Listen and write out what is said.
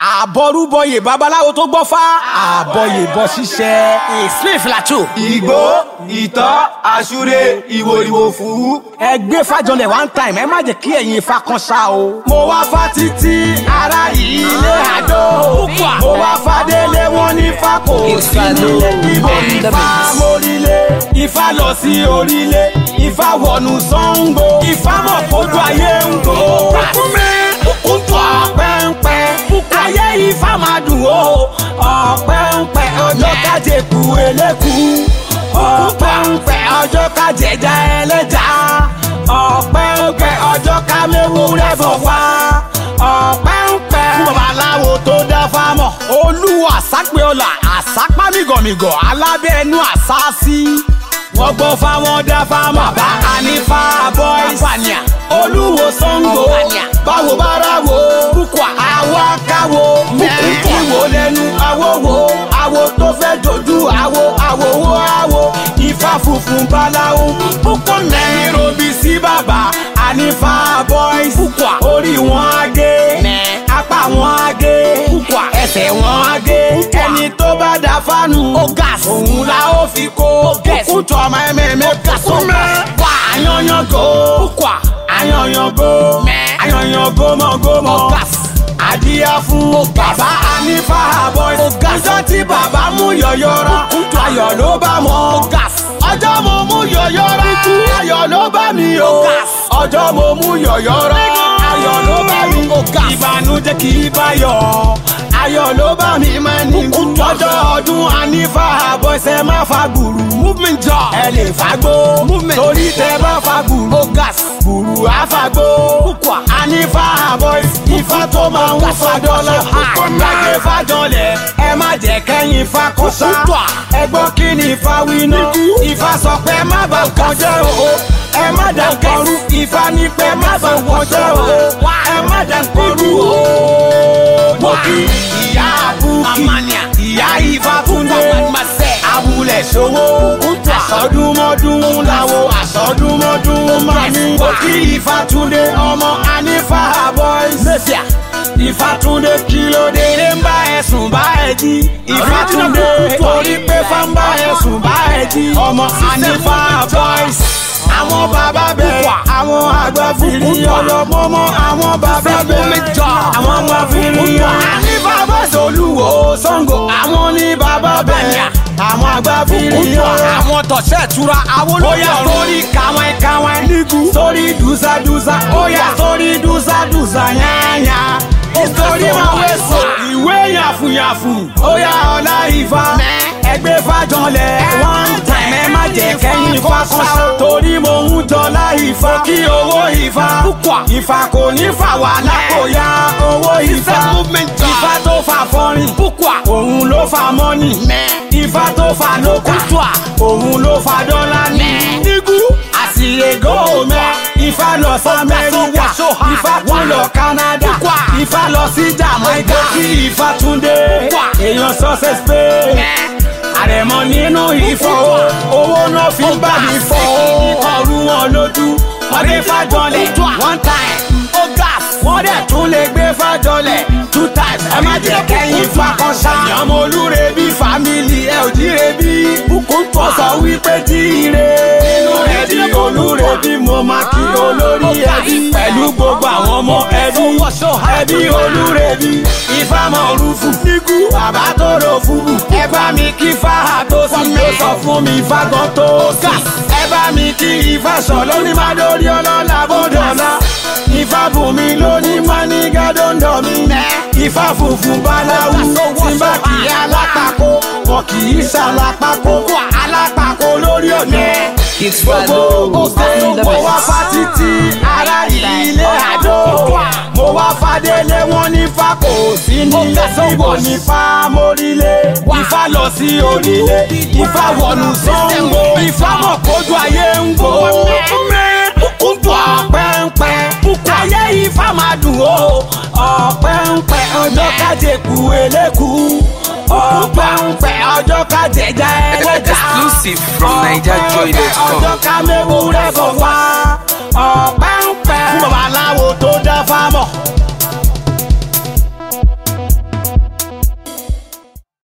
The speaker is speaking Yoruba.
àbọrúbọyè babaláwo tó gbọ́ fá àbọyè bọ ṣiṣẹ́ smith lacho. ìgbó ìtọ́ àṣúre ìwòrìwò fún. ẹ gbé fàjọlẹ̀ one time ẹ má jẹ́ kí ẹ̀yin ifá kan ṣá o. mo wá fa títí ara ilé àdó. mo wá fa délé wọn ní fa kò sí nílé. ìbò ifá mórílé ifá lọ sí orílẹ̀ ifá wọnú Ṣàngó ifá mọ̀ kójú ayé ń gbó. ọ̀pẹ̀ǹpẹ̀ ayé ifá máa dùn ó ọ̀pẹ̀ǹpẹ̀ ọjọ́ kájẹ kú eléku ọ̀pẹ̀ǹpẹ̀ ọjọ́ kájẹjà ẹlẹ́jà ọ̀pẹ̀ǹpẹ̀ ọjọ́ kámẹ́wù rẹ̀ bọ̀ wá ọ̀pẹ̀ǹpẹ̀ fún babaláwo tó dá fámọ̀. olúwa àsápéọlà àsápá mìgànmìgàn alábẹ́ ẹnu àsáàsì. wọ́n gbọ́ fáwọn dá fámọ̀ bá ànífà boys olúwo Ṣàngó báwo bára wo Bukwa. àwa káwo ìwò lẹ́nu àwòwò àwo tó fẹ́ dojú àwo àwòwò àwo ifá funfun báláwo púpọ̀ mẹ́rin robi sí bàbá ànífà boys Bukwa. orí wọn á gé Mẹ́. apá wọn á gé Bukwa. ẹsẹ̀ wọn á gé Bukwa. ẹni tó bá dá fánù Ó gas. òun la ó fi kó gas. kúkú tó ọmọ ẹ̀mẹ̀mẹ̀ gas. kó mẹ́ wá àyànyàn kó Bukwa. àyànyàn go Mẹ́. àyànyàn gómọgómọ Ó gas. àdíyá fún bàbá anífà boys ọjọ́ tí bàbá mú yọ̀yọ̀rọ̀ ayọ̀ ló bá mọ́ gas. ọjọ́ mo mú yọ̀yọ̀rọ̀ ayọ̀ ló bá mi o gas. ọjọ́ mo mú yọ̀yọ̀rọ̀ ayọ̀ ló bá mi gas. ìbànújẹ́ kì í bá yọ̀ ayọ̀ ló bá mi máa ní ọjọ́ ọdún anífà boys ẹ má fa gbùrù movement job. ẹ lè fagbó Movement. torí tẹ bá fa gbùrù ó gas. gbùrù àfagbó Bukwa. anífà boys ifá tó máa ń fa dọ́là gbàgbé fàjọlẹ̀ ẹ má jẹ́ kẹ́yìn fa kó sá Bukwa. ẹ gbọ́ kí ni ifá wí náà ifá sọ pé má bà nǹkan jẹ́ o ẹ má dà nǹkan rú ifá ní pé má bà nǹkan jẹ́ o ẹ má dà nǹkan rú o mo kí ìyá àbúkí Amania. ìyá ifá túndé Masẹ́. abúlẹ̀ ṣòwò àsọdúnmọ́dún làwọ àsọdúnmọ́dún máa ní òkì ìfàtúndé ọmọ anífà boys mẹ́fìà. ìfàtúndé kílódé lè ń bá ẹ̀sùn bá ẹ jí ìfàtúndé torí pé fáńbà ẹ̀sùn bá ẹ jí ọmọ anífà boys àwọn bàbá bẹ̀rẹ̀ àwọn àgbà fìrí ọlọ́mọmọ àwọn bàbá bẹ̀rẹ̀ àwọn ọmọ fìrí anífà boys olúwo Ṣàngó àwọn ní bàbá bẹ̀rẹ̀ àwọn àgbà fìrí ọlọ́mọ àwọn tọ̀sẹ̀ ìtura ó yá awolowó sórí kàwọn kàwọn nígù sórí dùsàdùsà ó yá sórí dùsàdùsà yányá nítorí máa wé sọ ìwé yàfùyàfù ó yá ọlá ìfà ẹgbẹ́ fàjọlẹ̀ one time ẹ má jẹ́ kẹ́yìn fàkọ́sá torí mo ń jọlá ìfà kí owó ìfà Bukwa. ìfà kò ní fà wà lápòyà owó ìfà movement job. ìfà tó fà fọrin Bukwa. òun ló fà mọ́nì Mẹ́. ìfà tó fà lókà Bukwa. òun ló fa dọ́là ní Mẹ́. nígú àsìrègò mẹ́ ifá lọ sí amẹ́ríkà so hard. ifá tún lọ canada Bukwa. ifá lọ sí jamaica kí ifá tún dé Bukwa. èèyàn success pé àrẹ̀mọ nínú ìfọ̀ owó náà fi ń bá mi fọ́ ọrú wọn lójú wọ́n dé fàjọlẹ̀ one time ó gas. wọ́n dẹ̀ tún lè gbé fàjọlẹ̀ two times ẹ má jẹ́ kẹ́yìn fakọ́ ṣá. ìyàmọ̀ olúre bí fámìlì ẹ ò jíire bí bùkún tó sọ wípé jíire. inú rẹ̀ bí olúre bí mo máa kí olórí ẹbí. pẹ̀lú gbogbo àwọn ọmọ ẹbí ẹbí olúre bí ìfàmọ̀ rúfù. nígú bàbá tó rò fúbù. ẹ bá mi kí fáhà tó sì ló sọ fún mi fágan tó sì. ẹ bá mi kí ifá sọ lóní má dórí ọlọ́lá bọ́dọ̀lá ifá bùnmi lóní mánígá dọ́ndọ̀ mi. ifá funfun báláwú tí bá kì í alápákó wọn kì í ṣàlápákó alápákó lórí ọ̀nà. gbogbo ògbó mo wá fa títí ara ilé àdó. mo wá fadélé wọn ní fa kò sí nílé síbò ní fa mórílé. ifá lọ sí onílé ifá wọnú Ṣàngó ifá mọ̀ kójú ayé ń gbó ọ̀pẹ̀ǹpẹ̀ ayé ifá máa dùn ó ọ̀pẹ̀ǹpẹ̀ ọjọ́ kájẹ kú eléku ọ̀pẹ̀ǹpẹ̀ ọjọ́ kájẹ já ẹlẹ́jà Exclusive from NigerJoy.com. ọjọ́ ká mẹ́wù rẹ̀ bọ̀ wá ọ̀pẹ̀ǹpẹ̀ fún babaláwo tó dá fámọ̀